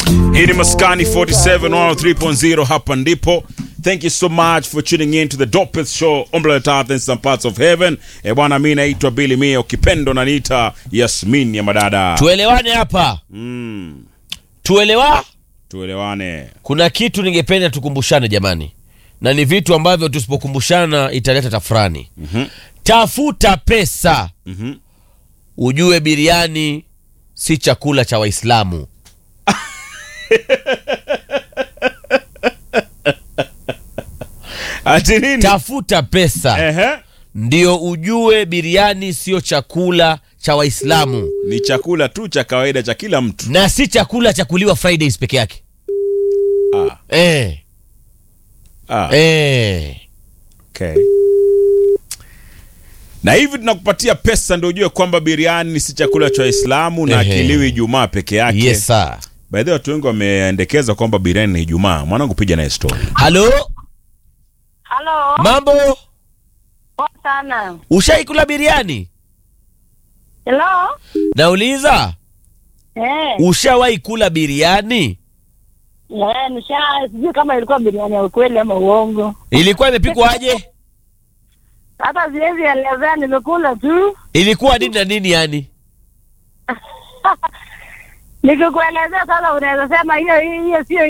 Hii ni Maskani 47 103.0 hapa ndipo. Thank you so much for tuning in to the dopest show on planet Earth in some parts of heaven. E bwana, mi naitwa Billy Mia, ukipendo naniita Yasmin ya madada. tuelewane hapa Mm, tuelewa tuelewane. kuna kitu ningependa tukumbushane jamani na ni vitu ambavyo tusipokumbushana italeta tafurani Mhm, tafuta pesa mhm. ujue biriani si chakula cha waislamu Ati nini? tafuta pesa Ehe. ndio ujue biriani sio chakula cha waislamu Ni chakula tu cha kawaida cha kila mtu. na si chakula cha kuliwa fridays peke yake Ah, eh, ah, eh. okay. Na hivi tunakupatia pesa ndio ujue kwamba biriani si chakula cha Waislamu na Ehe. kiliwi Ijumaa peke yake. yes sir By the way, watu wengi wameendekeza kwamba biriani ni Ijumaa. Mwanangu, piga naye story. halo Halo, mambo poa sana. ushaikula biriani Hello? nauliza Eh, ushawahi kula biriani eh, nisha sijui kama ilikuwa biriani ya ukweli ama uongo. ilikuwa imepikwaje Hata siwezi elezea, nimekula tu. ilikuwa nini na nini yani Nikikuelezea sasa unaweza sema hiyo hiyo sio